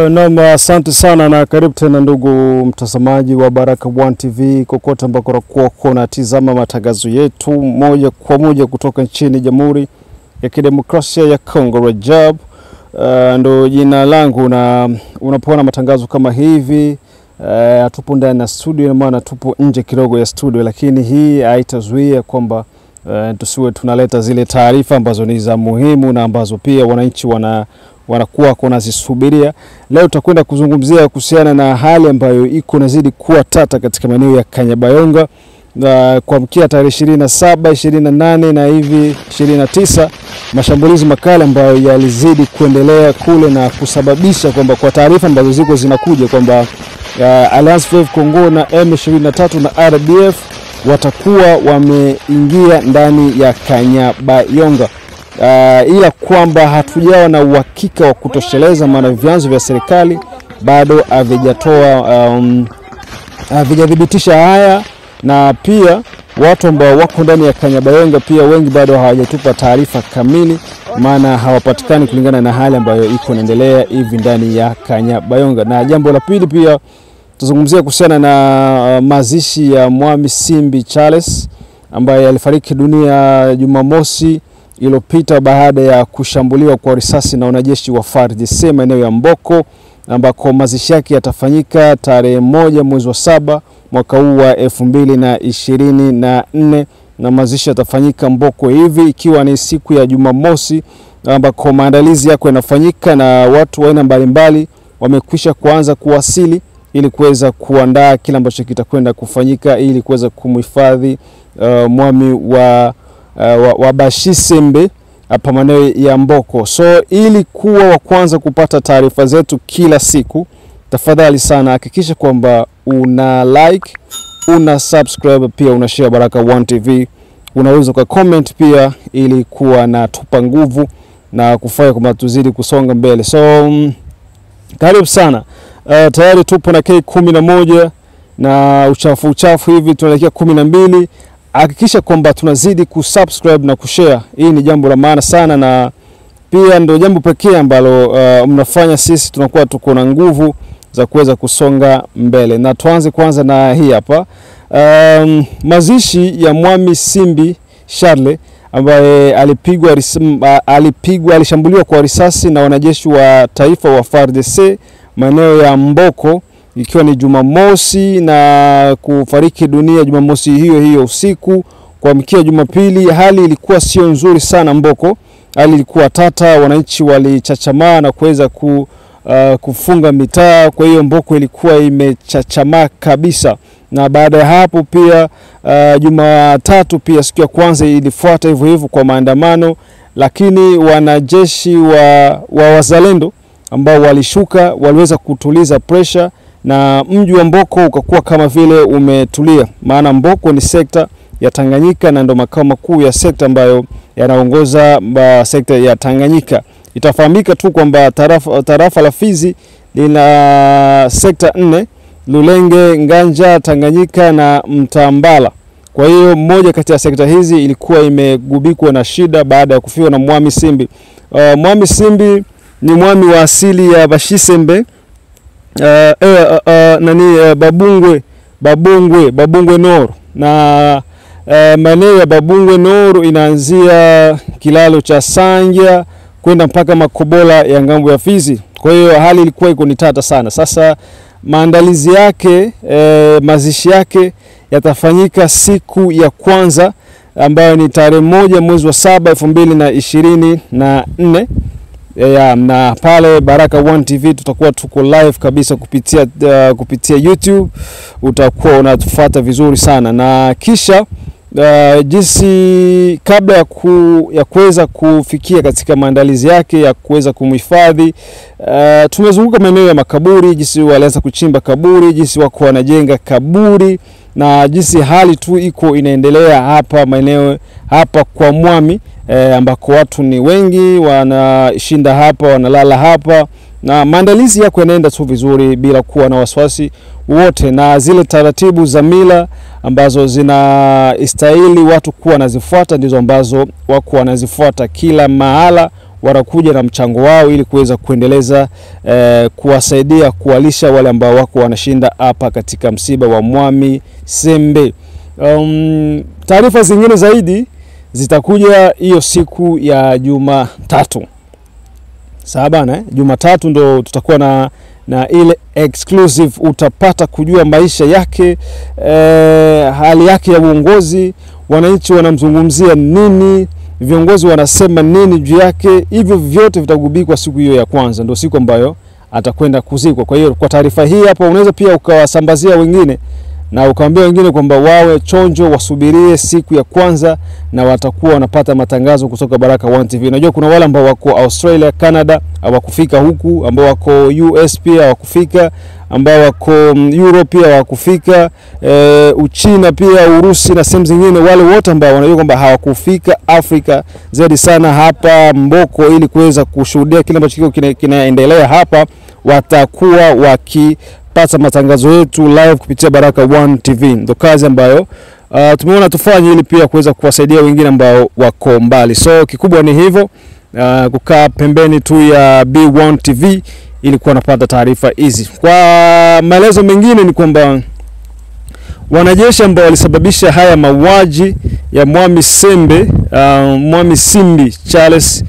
Naam, asante sana na karibu tena ndugu mtazamaji wa Baraka One TV kokote ambako unakuwa unatizama matangazo yetu moja kwa moja kutoka nchini Jamhuri ya Kidemokrasia ya Kongo. Rajab uh, ndo jina langu, na unapoona matangazo kama hivi hatupo uh, ndani ya studio, ina maana tupo nje kidogo ya studio, lakini hii haitazuia kwamba uh, tusiwe tunaleta zile taarifa ambazo ni za muhimu na ambazo pia wananchi wana wanakuwa wanazisubiria. Leo tutakwenda kuzungumzia kuhusiana na hali ambayo iko nazidi kuwa tata katika maeneo ya Kanyabayonga na kuamkia tarehe ishirini na saba ishirini na nane na hivi ishirini na tisa mashambulizi makali ambayo yalizidi kuendelea kule na kusababisha kwamba kwa taarifa ambazo ziko zinakuja kwamba uh, Alliance Fleuve Congo na M23 na RDF watakuwa wameingia ndani ya Kanyabayonga. Uh, ila kwamba hatujawa na uhakika wa kutosheleza, maana vyanzo vya serikali bado havijatoa um, havijathibitisha haya, na pia watu ambao wako ndani ya Kanyabayonga pia wengi bado hawajatupa taarifa kamili, maana hawapatikani kulingana na hali ambayo iko inaendelea hivi ndani ya Kanyabayonga. Na jambo la pili pia tuzungumzia kuhusiana na uh, mazishi ya Mwami Simbi Charles ambaye alifariki dunia Jumamosi iliyopita baada ya kushambuliwa kwa risasi na wanajeshi wa FARDC maeneo ya Mboko ambako mazishi yake yatafanyika tarehe moja mwezi wa saba mwaka huu wa elfu mbili na ishirini na nne na mazishi yatafanyika Mboko hivi ikiwa ni siku ya Jumamosi ambako maandalizi yako yanafanyika na watu wa aina mbalimbali wamekwisha kuanza kuwasili ili kuweza kuandaa kile ambacho kitakwenda kufanyika ili kuweza kumhifadhi uh, mwami wa Uh, wa, wa Bashisembe hapa maeneo ya Mboko. So ili kuwa wa kwanza kupata taarifa zetu kila siku, tafadhali sana hakikisha kwamba una like, una subscribe, pia una share Baraka One TV. Unaweza kwa comment pia, ili kuwa na tupa nguvu na kufanya kwamba tuzidi kusonga mbele. So um, karibu sana. Uh, tayari tupo na K kumi na moja na uchafu uchafu hivi tunaelekea kumi na mbili hakikisha kwamba tunazidi kusubscribe na kushare. Hii ni jambo la maana sana, na pia ndio jambo pekee ambalo uh, mnafanya sisi tunakuwa tuko na nguvu za kuweza kusonga mbele. Na tuanze kwanza na hii hapa um, mazishi ya Mwami Simbi Charles ambaye alipigwa alipigwa alishambuliwa kwa risasi na wanajeshi wa taifa wa FARDC maeneo ya Mboko ikiwa ni Jumamosi na kufariki dunia Jumamosi hiyo hiyo usiku kuamkia Jumapili. Hali ilikuwa sio nzuri sana Mboko, hali ilikuwa tata, wananchi walichachamaa na kuweza ku, uh, kufunga mitaa. Kwa hiyo Mboko ilikuwa imechachamaa kabisa, na baada ya hapo pia uh, Jumatatu pia siku ya kwanza ilifuata hivyo hivyo kwa maandamano, lakini wanajeshi wa, wa wazalendo ambao walishuka waliweza kutuliza pressure na mji wa Mboko ukakuwa kama vile umetulia, maana Mboko ni sekta ya Tanganyika na ndo makao makuu ya sekta ambayo yanaongoza sekta ya Tanganyika. Itafahamika tu kwamba tarafa, tarafa la Fizi lina sekta nne: Lulenge, Nganja, Tanganyika na Mtambala. Kwa hiyo mmoja kati ya sekta hizi ilikuwa imegubikwa na shida baada ya kufiwa na Mwami Simbi. Uh, Mwami Simbi ni mwami wa asili ya Bashisembe Uh, uh, uh, nani uh, Babungwe Babungwe Babungwe Noro na uh, maeneo ya Babungwe Noro inaanzia kilalo cha Sanja kwenda mpaka Makobola ya ngambo ya Fizi. Kwa hiyo hali ilikuwa iko ni tata sana. Sasa maandalizi yake eh, mazishi yake yatafanyika siku ya kwanza ambayo ni tarehe moja mwezi wa saba elfu mbili na ishirini na nne ya, na pale Baraka One TV tutakuwa tuko live kabisa kupitia, uh, kupitia YouTube. Utakuwa unatufuata vizuri sana na kisha uh, jinsi kabla ya, ku, ya kuweza kufikia katika maandalizi yake ya kuweza kumhifadhi uh, tumezunguka maeneo ya makaburi, jinsi walianza kuchimba kaburi, jinsi wako wanajenga kaburi na jinsi hali tu iko inaendelea hapa maeneo hapa kwa Mwami e, ambako watu ni wengi wanashinda hapa wanalala hapa na maandalizi yako yanaenda tu vizuri bila kuwa na wasiwasi wote, na zile taratibu za mila ambazo zinastahili watu kuwa wanazifuata ndizo ambazo wako wanazifuata kila mahala wanakuja na mchango wao ili kuweza kuendeleza eh, kuwasaidia kuwalisha wale ambao wako wanashinda hapa katika msiba wa Mwami Sembe. Um, taarifa zingine zaidi zitakuja hiyo siku ya Jumatatu. Sawa bana, eh? Jumatatu ndo tutakuwa na na ile exclusive, utapata kujua maisha yake eh, hali yake ya uongozi, wananchi wanamzungumzia nini, viongozi wanasema nini juu yake. Hivyo vyote vitagubikwa siku hiyo ya kwanza, ndio siku ambayo atakwenda kuzikwa. Kwa hiyo kwa taarifa hii hapa, unaweza pia ukawasambazia wengine na ukaambia wengine kwamba wawe chonjo, wasubirie siku ya kwanza, na watakuwa wanapata matangazo kutoka Baraka One TV. Najua kuna wale ambao wako Australia, Canada hawakufika huku, ambao wako US pia hawakufika, ambao wako Europe pia hawakufika, e, Uchina pia, Urusi na sehemu zingine. Wale wote ambao wanajua kwamba hawakufika Afrika zaidi sana hapa Mboko, ili kuweza kushuhudia kile ambacho kiko kinaendelea hapa, watakuwa waki pata matangazo yetu live kupitia Baraka One TV. Ndo kazi ambayo uh, tumeona tufanye ili pia kuweza kuwasaidia wengine ambao wako mbali. So kikubwa ni hivyo, uh, kukaa pembeni tu ya B1 TV ili kuwa napata taarifa hizi. Kwa maelezo mengine ni kwamba wanajeshi ambao walisababisha haya mauaji ya Mwami Sembe uh, Mwami Simbi Charles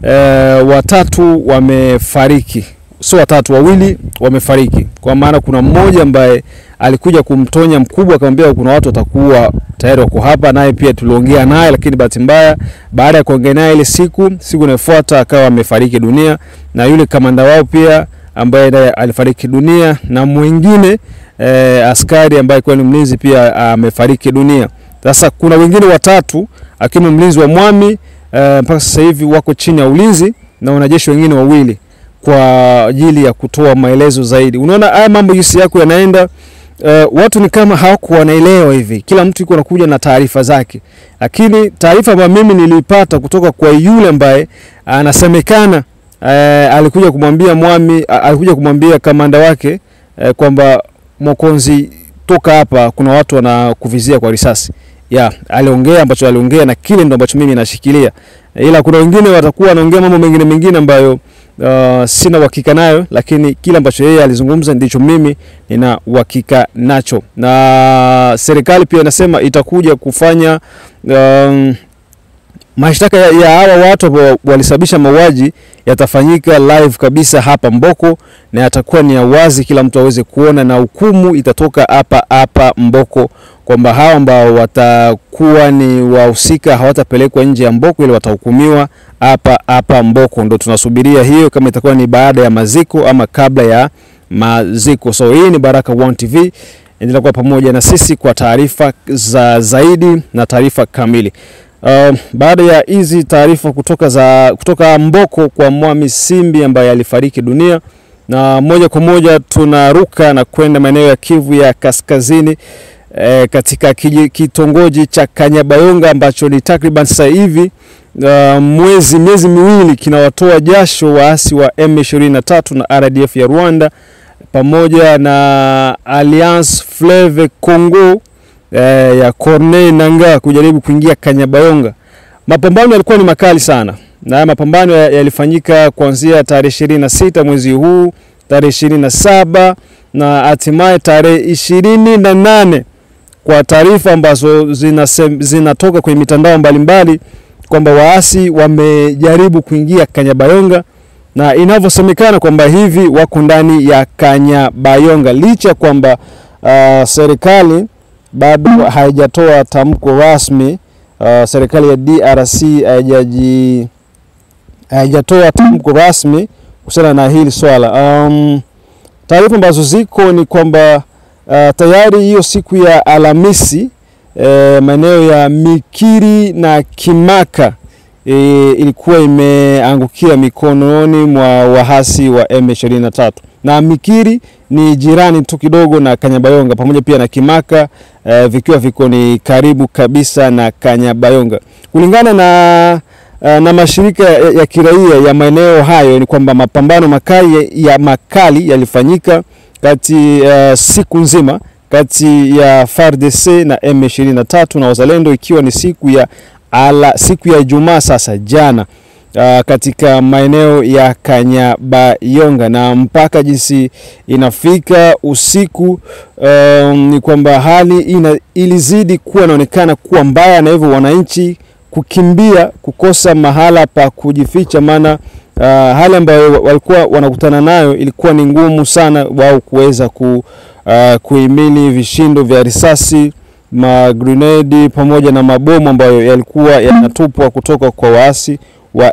uh, watatu wamefariki sio watatu, wawili wamefariki, kwa maana kuna mmoja ambaye alikuja kumtonya mkubwa, akamwambia kuna watu watakuwa tayari wako hapa, naye pia tuliongea naye, lakini bahati mbaya, baada ya kuongea naye ile siku siku inayofuata akawa amefariki dunia, na yule kamanda wao pia ambaye naye alifariki dunia, na mwingine eh, askari ambaye kwa ni mlinzi pia amefariki dunia. Sasa kuna wengine watatu akiwemo mlinzi wa Mwami eh, mpaka sasa hivi wako chini ya ulinzi na wanajeshi wengine wawili kwa ajili ya kutoa maelezo zaidi. Unaona haya mambo jinsi yako yanaenda, uh, watu ni kama hawako wanaelewa hivi, kila mtu yuko anakuja na taarifa zake, lakini taarifa ambayo mimi nilipata kutoka kwa yule ambaye anasemekana uh, alikuja kumwambia Mwami uh, alikuja kumwambia kamanda wake uh, kwamba Mokonzi, toka hapa, kuna watu wanakuvizia kwa risasi ya aliongea ambacho aliongea na kile ndo ambacho mimi nashikilia, ila kuna wengine watakuwa wanaongea mambo mengine mengine ambayo Uh, sina uhakika nayo, lakini kile ambacho yeye alizungumza ndicho mimi nina uhakika nacho, na serikali pia inasema itakuja kufanya um, mashtaka ya, ya hawa watu ambao walisababisha mauaji yatafanyika live kabisa hapa Mboko, na yatakuwa ni ya wazi, kila mtu aweze kuona, na hukumu itatoka hapa hapa Mboko, kwamba hawa ambao watakuwa ni wahusika hawatapelekwa nje ya Mboko, ili watahukumiwa hapa hapa Mboko. Ndo tunasubiria hiyo, kama itakuwa ni baada ya maziko ama kabla ya maziko. So hii ni Baraka One TV, endelea kuwa pamoja na sisi kwa taarifa za zaidi na taarifa kamili. Uh, baada ya hizi taarifa kutoka za kutoka Mboko kwa Mwami Simbi ambaye alifariki dunia, na moja kwa moja tunaruka na kwenda maeneo ya Kivu ya Kaskazini eh, katika kitongoji cha Kanyabayonga ambacho ni takriban sasa hivi uh, mwezi miezi miwili kinawatoa jasho waasi wa M23 na RDF ya Rwanda pamoja na Alliance Fleuve Congo eh, ya Corneille Nangaa kujaribu kuingia Kanyabayonga. Mapambano yalikuwa ni makali sana, na mapambano yalifanyika kuanzia tarehe ishirini na sita mwezi huu, tarehe ishirini na saba na hatimaye tarehe ishirini na nane kwa taarifa ambazo zinatoka kwenye mitandao mbalimbali kwamba waasi wamejaribu kuingia Kanyabayonga na inavyosemekana kwamba hivi wako ndani ya Kanyabayonga licha ya kwamba uh, serikali bado haijatoa tamko rasmi. Uh, serikali ya DRC haijaji haijatoa tamko rasmi kuhusiana na hili swala. Um, taarifa ambazo ziko ni kwamba uh, tayari hiyo siku ya Alhamisi eh, maeneo ya Mikiri na Kimaka e, ilikuwa imeangukia mikononi mwa wahasi wa M23 na Mikiri ni jirani tu kidogo na Kanyabayonga pamoja pia na Kimaka e, vikiwa viko ni karibu kabisa na Kanyabayonga kulingana na na mashirika ya, ya kiraia ya maeneo hayo ni kwamba mapambano makali ya makali yalifanyika kati uh, siku nzima kati ya FARDC na M23 na wazalendo ikiwa ni siku ya ala, siku ya Ijumaa sasa jana uh, katika maeneo ya Kanyabayonga na mpaka jinsi inafika usiku um, ni kwamba hali ina, ilizidi kuwa inaonekana kuwa mbaya na hivyo wananchi kukimbia kukosa mahala pa kujificha, maana uh, hali ambayo walikuwa wanakutana nayo ilikuwa ni ngumu sana wao kuweza ku, uh, kuhimili vishindo vya risasi magrenedi pamoja na mabomu ambayo yalikuwa yanatupwa kutoka kwa waasi wa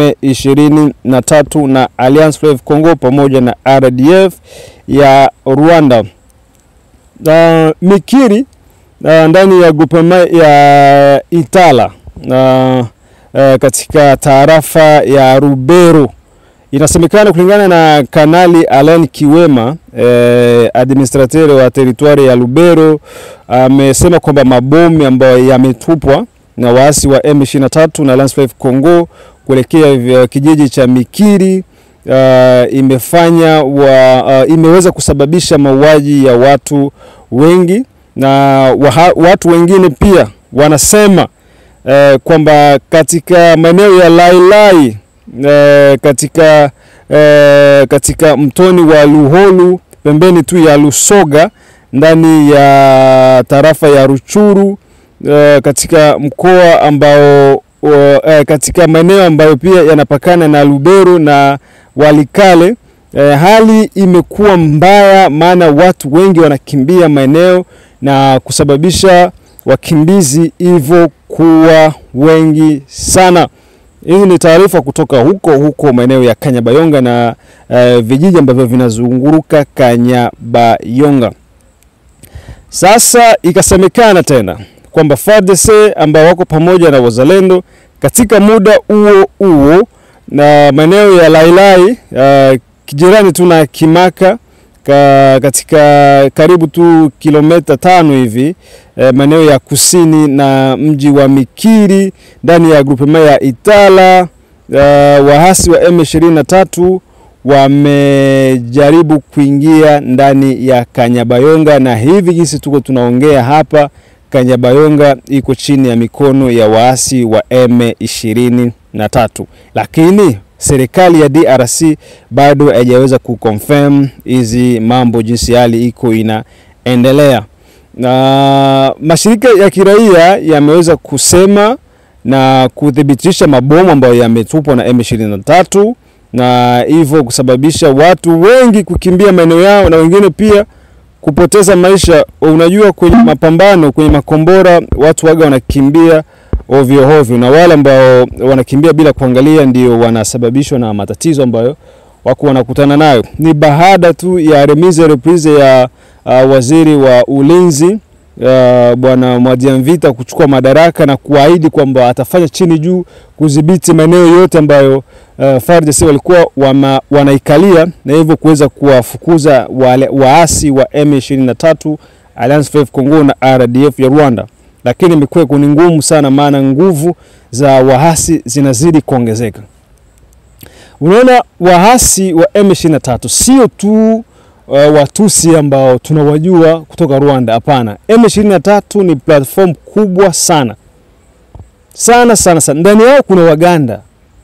M23 na Alliance Fleuve Congo pamoja na RDF ya Rwanda. Uh, Mikiri uh, ndani ya grupema ya Itala uh, uh, katika tarafa ya Rubero inasemekana kulingana na Kanali Alain Kiwema eh, administrateur wa teritwari ya Lubero amesema kwamba mabomu ambayo yametupwa na waasi wa M23 na Alliance Fleuve Congo kuelekea kijiji cha Mikiri uh, imefanya wa, uh, imeweza kusababisha mauaji ya watu wengi na waha, watu wengine pia wanasema uh, kwamba katika maeneo ya Lailai uh, katika uh, katika mtoni wa Luholu pembeni tu ya Lusoga ndani ya tarafa ya Ruchuru uh, katika mkoa ambao uh, uh, katika maeneo ambayo pia yanapakana na Lubero na Walikale uh, hali imekuwa mbaya, maana watu wengi wanakimbia maeneo na kusababisha wakimbizi hivyo kuwa wengi sana. Hizi ni taarifa kutoka huko huko maeneo ya Kanyabayonga na uh, vijiji ambavyo vinazunguruka Kanyabayonga. Sasa ikasemekana tena kwamba FARDC ambao wako pamoja na wazalendo katika muda huo huo na maeneo ya Lailai uh, jirani tu na Kimaka ka, katika karibu tu kilomita tano hivi eh, maeneo ya kusini na mji wa Mikiri ndani ya grupema ya Itala uh, waasi wa M23 wamejaribu kuingia ndani ya Kanyabayonga, na hivi jinsi tuko tunaongea hapa, Kanyabayonga iko chini ya mikono ya waasi wa M23, lakini serikali ya DRC bado haijaweza kuconfirm hizi mambo jinsi hali iko inaendelea, na mashirika ya kiraia yameweza kusema na kuthibitisha mabomu ambayo yametupwa na M23 na hivyo kusababisha watu wengi kukimbia maeneo yao na wengine pia kupoteza maisha. Unajua, kwenye mapambano, kwenye makombora watu waga wanakimbia ovyo ovyo, na wale ambao wanakimbia bila kuangalia ndio wanasababishwa na matatizo ambayo wako wanakutana nayo. Ni baada tu ya remise reprise ya uh, waziri wa ulinzi uh, bwana Mwadiamvita kuchukua madaraka na kuahidi kwamba atafanya chini juu kudhibiti maeneo yote ambayo uh, FARDC walikuwa wama, wanaikalia na hivyo kuweza kuwafukuza wale waasi wa M23 Alliance Fleuve Congo na RDF ya Rwanda, lakini imekuwa ni ngumu sana, maana nguvu za waasi zinazidi kuongezeka. Unaona, waasi wa M23 sio tu uh, Watusi ambao tunawajua kutoka Rwanda. Hapana, M23 ni platform kubwa sana sana sana sana. Ndani yao kuna Waganda,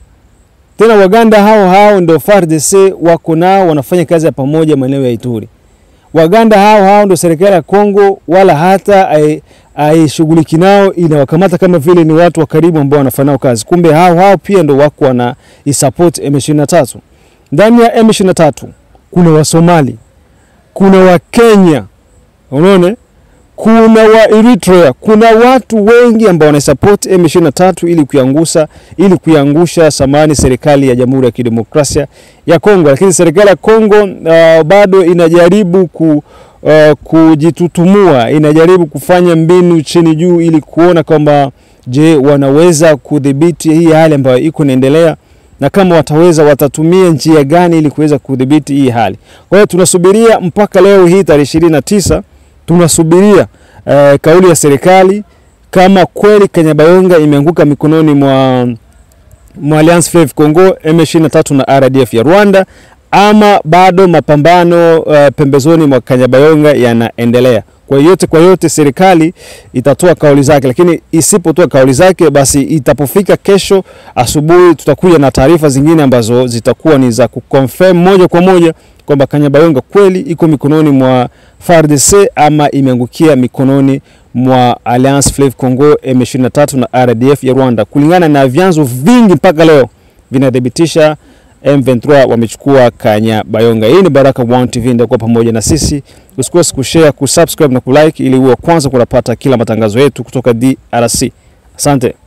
tena Waganda hao hao ndio FARDC wako nao, wanafanya kazi ya pamoja maeneo ya Ituri. Waganda hao hao ndio serikali ya Kongo wala hata haishughuliki nao, inawakamata kama vile ni watu wa karibu ambao wanafanya nao kazi, kumbe hao hao pia ndio wako wana isupport M23. Ndani ya M23 kuna Wasomali, kuna Wakenya, unaona, kuna wa Eritrea, kuna watu wengi ambao wanasupport M23 ili kuiangusha ili kuiangusha samani serikali ya Jamhuri ya Kidemokrasia ya Kongo, lakini serikali ya Kongo uh, bado inajaribu ku uh, kujitutumua, inajaribu kufanya mbinu chini juu ili kuona kwamba je, wanaweza kudhibiti hii hali ambayo iko inaendelea na kama wataweza watatumia njia gani ili kuweza kudhibiti hii hali. Kwa hiyo tunasubiria mpaka leo hii tarehe ishirini na tisa tunasubiria uh, kauli ya serikali kama kweli Kanyabayonga imeanguka mikononi mwa, mwa Alliance Fleuve Congo M23 na RDF ya Rwanda ama bado mapambano uh, pembezoni mwa Kanyabayonga yanaendelea. Kwa yote kwa yote, serikali itatoa kauli zake, lakini isipotoa kauli zake, basi itapofika kesho asubuhi, tutakuja na taarifa zingine ambazo zitakuwa ni za kuconfirm moja kwa moja kwamba Kanyabayonga kweli iko mikononi mwa FARDC ama imeangukia mikononi mwa Alliance Fleuve Congo M23 na RDF ya Rwanda. Kulingana na vyanzo vingi mpaka leo vinathibitisha M23 wamechukua Kanyabayonga. Hii ni Baraka One TV, ndio kwa pamoja na sisi. Usikose kushare, kusubscribe na kulike ili uwe kwanza kunapata kila matangazo yetu kutoka DRC. Asante.